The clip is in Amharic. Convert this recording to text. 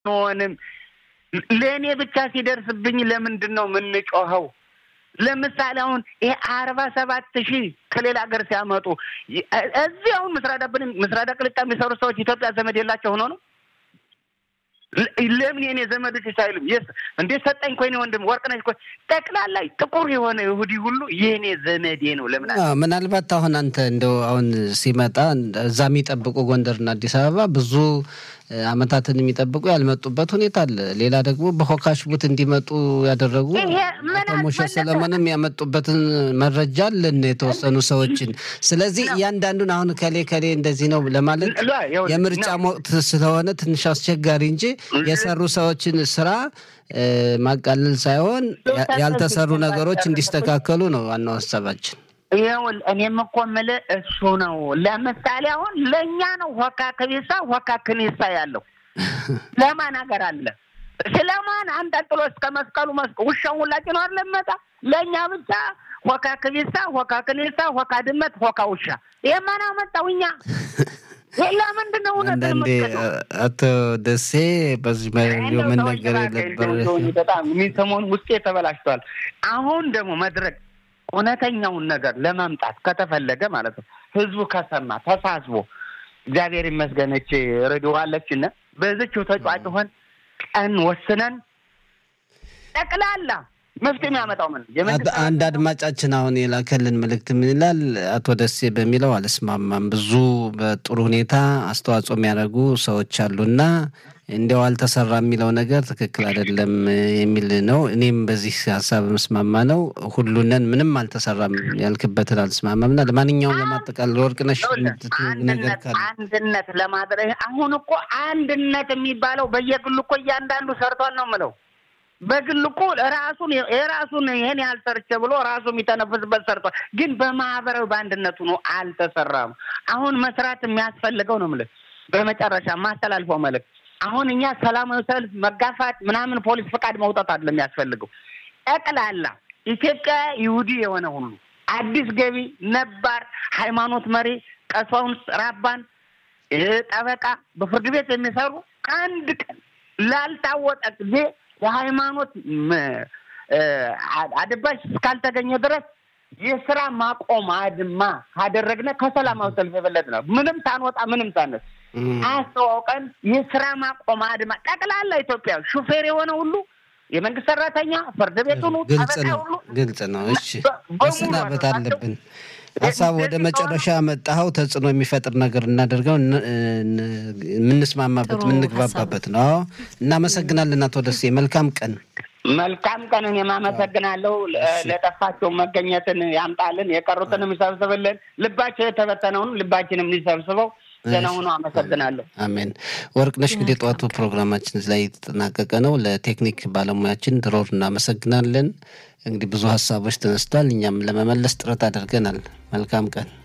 አንሆንም። ለእኔ ብቻ ሲደርስብኝ ለምንድን ነው የምንጮኸው? ለምሳሌ አሁን ይሄ አርባ ሰባት ሺህ ከሌላ ሀገር ሲያመጡ እዚህ አሁን ምስራዳ ቅልጣ የሚሰሩ ሰዎች ኢትዮጵያ ዘመድ የላቸው ሆኖ ነው። ለምን የኔ ዘመዶች ሳይሉም የስ እንዴ ሰጠኝ ኮይኔ ወንድም ወርቅነሽ እኮ ጠቅላላ ጥቁር የሆነ ይሁዲ ሁሉ የኔ ዘመዴ ነው። ለምን ምናልባት አሁን አንተ እንደው አሁን ሲመጣ እዛ የሚጠብቁ ጎንደርና አዲስ አበባ ብዙ አመታትን የሚጠብቁ ያልመጡበት ሁኔታ አለ። ሌላ ደግሞ በሆካሽቡት እንዲመጡ ያደረጉ አቶ ሞሸ ሰለሞንም ያመጡበትን መረጃ አለን የተወሰኑ ሰዎችን። ስለዚህ እያንዳንዱን አሁን ከሌ ከሌ እንደዚህ ነው ለማለት የምርጫ ወቅት ስለሆነ ትንሽ አስቸጋሪ እንጂ የሰሩ ሰዎችን ስራ ማቃለል ሳይሆን ያልተሰሩ ነገሮች እንዲስተካከሉ ነው ዋናው ሀሳባችን። ይኸውል እኔም እኮ የምልህ እሱ ነው። ለምሳሌ አሁን ለእኛ ነው ሆካ ከቤሳ ሆካ ክኒሳ ያለው ለማን ሀገር አለ? ስለማን አንጠልጥሎ እስከ መስቀሉ መስቀ ውሻውን ሁላችን ነው አለመጣ ለእኛ ብቻ ሆካ ክቢሳ፣ ሆካ ክኒሳ፣ ሆካ ድመት፣ ሆካ ውሻ። ይህ ማን አመጣው? እኛ ለምንድን ነው እውነት አንዳንዴ አቶ ደሴ በዚህ መነገር የነበር በጣም የሚሰሞን ውስጤ ተበላሽቷል። አሁን ደግሞ መድረክ እውነተኛውን ነገር ለማምጣት ከተፈለገ ማለት ነው ህዝቡ ከሰማ ተሳስቦ እግዚአብሔር ይመስገነች ረድዋለችን በዝችው ተጫጭሆን ቀን ወስነን ጠቅላላ መፍትሄ የሚያመጣው ምን አንድ አድማጫችን አሁን የላከልን መልእክት ምን ይላል? አቶ ደሴ በሚለው አልስማማም። ብዙ በጥሩ ሁኔታ አስተዋጽኦ የሚያደርጉ ሰዎች አሉና እንዲያው አልተሰራ የሚለው ነገር ትክክል አይደለም የሚል ነው። እኔም በዚህ ሀሳብ ምስማማ ነው። ሁሉንን ምንም አልተሰራም ያልክበትን አልስማማም እና ለማንኛውም ለማጠቃለል ወርቅነሽ ነገር ካለ አንድነት ለማድረግ አሁን እኮ አንድነት የሚባለው በየግሉ እኮ እያንዳንዱ ሰርቷል ነው የምለው በግል እኮ ራሱን የራሱን ይሄን ያህል ሰርቼ ብሎ ራሱ የሚተነፍስበት ሰርቷል። ግን በማህበራዊ በአንድነቱ ነው አልተሰራም። አሁን መስራት የሚያስፈልገው ነው የምልህ። በመጨረሻ ማስተላልፈው መልዕክት አሁን እኛ ሰላማዊ ሰልፍ መጋፋት ምናምን ፖሊስ ፈቃድ መውጣት አይደለም የሚያስፈልገው። ጠቅላላ ኢትዮጵያ ይሁዲ የሆነ ሁሉ አዲስ ገቢ፣ ነባር ሃይማኖት መሪ፣ ቀሳውስት፣ ራባን፣ ጠበቃ በፍርድ ቤት የሚሰሩ አንድ ቀን ላልታወቀ ጊዜ የሃይማኖት አድባሽ እስካልተገኘ ድረስ የስራ ማቆም አድማ ካደረግነ ከሰላማዊ ሰልፍ የበለጠ ነው። ምንም ሳንወጣ ምንም ሳነስ አስተዋውቀን የስራ ማቆም አድማ ጠቅላላ ኢትዮጵያ ሹፌር የሆነ ሁሉ የመንግስት ሰራተኛ፣ ፍርድ ቤት ሁሉ ግልጽ ነው፣ ግልጽ ነው። እሺ መሰናበት አለብን። ሀሳብ ወደ መጨረሻ መጣኸው ተጽዕኖ የሚፈጥር ነገር እናደርገው የምንስማማበት የምንግባባበት ነው። እናመሰግናለን አቶ ደሴ። መልካም ቀን። መልካም ቀን። እኔም አመሰግናለሁ። ለጠፋቸው መገኘትን ያምጣልን፣ የቀሩትንም ይሰብስብልን፣ ልባቸው የተበተነውን ልባችንም ሊሰብስበው ደህና ሁኑ። አመሰግናለሁ። አሜን። ወርቅነሽ እንግዲህ ጠዋቱ ፕሮግራማችን ላይ የተጠናቀቀ ነው። ለቴክኒክ ባለሙያችን ድሮር እናመሰግናለን። እንግዲህ ብዙ ሀሳቦች ተነስቷል። እኛም ለመመለስ ጥረት አድርገናል። መልካም ቀን